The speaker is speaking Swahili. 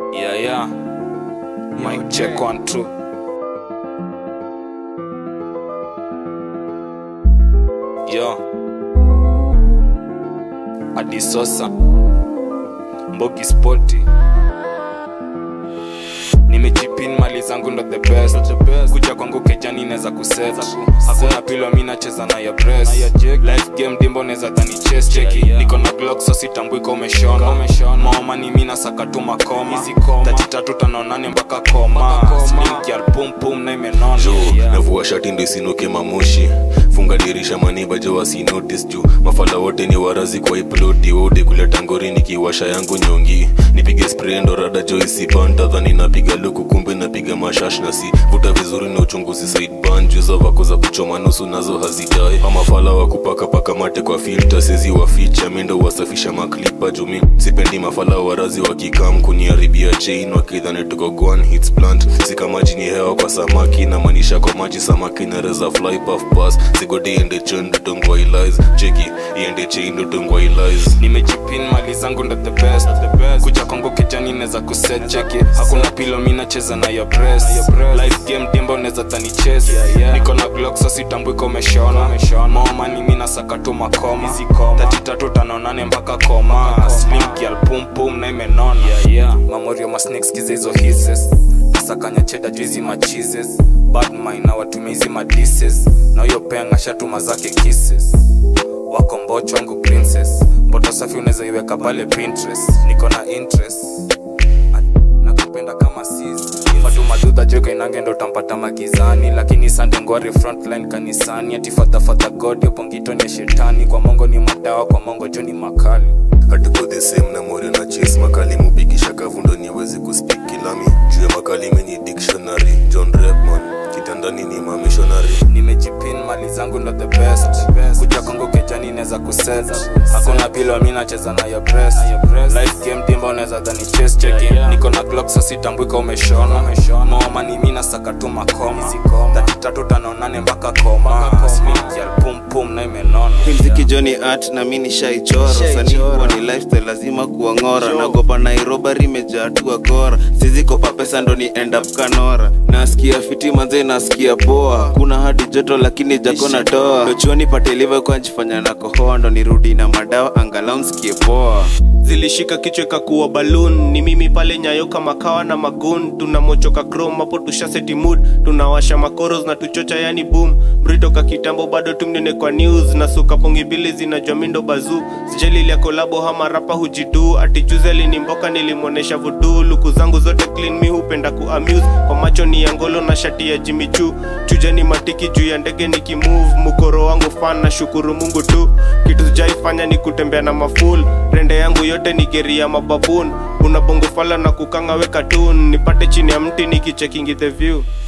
Yeah, yeah. Mic check one, two. Yo. Adisosa. Mbogi Sporty. nimejipin mali zangu ndo the best kuja kwangu kejani neza kuset hakuna pilo mi nacheza na ya breast life game dimbo neza dhani chest cheki niko na glock so sitambwika umeshona maomani mi nasaka tu makoma tati tatu tano nane mpaka koma slinki alpumpum na imenona jo navua shati ndo isinuke mamoshi funga dirisha maniba jo wasinotis juu mafala wote ni warazi kwa iploti wote kuleta ngori nikiwasha yangu nyongi nipige spray ndo rada jo isipanta dhani napiga luku kumbe napiga mashash na si vuta vizuri na uchunguzi side ban juza vako za kuchoma nusu nazo hazidai amafala wa kupaka paka mate kwa filter sezi waficha mindo wasafisha maklipa jumi sipendi mafala warazi wakikam kuniharibia chain wakidhani tuko gwan hits plant sika maji ni hewa kwa samaki na maanisha kwa maji samaki nareza fly puff pass sigodi ende chen dutongwa ilais cheki iende chain dutongwa ilais nimejipin mali zangu ndo the best kuja kwangu kijani neza kuset cheki hakuna pilo mi nacheza na ya breast life game dimba neza dhani chest niko na glock so sitambwika umeshona maomani mi nasaka tu makoma tati tatu tano nane mpaka koma slinki alpumpum na imenona mamorio masnakes kiza hizo hisses nasakanya cheda juizi machizes badmin na watumia hizi madises na huyo penga shatuma zake kisses wako mbocho wangu princess mboto safi unaweza iweka pale pinterest niko na interest At- nakupenda kama sis fatuma dudha joka inange ndo utampata magizani lakini sande ngwari frontline kanisani ati fadhafadha god yopongito ni ya shetani kwa mongo ni madawa kwa mongo jo ni makali hatuko the same na morio na chase makali mupigisha kavundo niwezi kuspik kilami juu ya makali meni dictionary john repman kitandani ni mamishonary nimejipin mali zangu ndo the best kuja kongo kejani neza kuseza hakuna pilo mi nacheza na ya breast life game dimba unaweza dhani chest cheki niko na glock so sitambwika umeshona maomani mi nasaka tu makoma tati tatu tano nane mpaka koma slinki alpumpum na imenona mziki joni art na mi nishaichora saniwa ni lifestyle lazima kuang'ora nagopa nairobari imejaa tu agora sizikopa pesa ndo ni end up kanora nasikia fiti manze nasikia poa kuna hadi joto lakini jako natoa dochuoni patelive kwa njifanya na kohoa ndo nirudi na madawa angalau nsikie poa zilishika kichwa ikakuwa balloon ni mimi pale nyayo kama kawa na magun tunamochoka chrome hapo tushaseti mood tunawasha makoros na tuchocha yani boom britoka kitambo bado tumnene kwa news na suka pongi mbili zinajua mindo bazu sijalilia kolabo hama rapa hujidu ati juzi alinimboka nilimwonesha vudu luku zangu zote clean mi hupenda kuamuse kwa macho ni ya ngolo na shati ya jimichu chuja ni matiki juu ya ndege nikimove mukoro wangu fan na shukuru mungu tu kitu sijaifanya ni kutembea na maful rende yangu yote ni geri ya mababun una bongo fala na kukanga weka tun nipate chini ya mti nikichekingi the view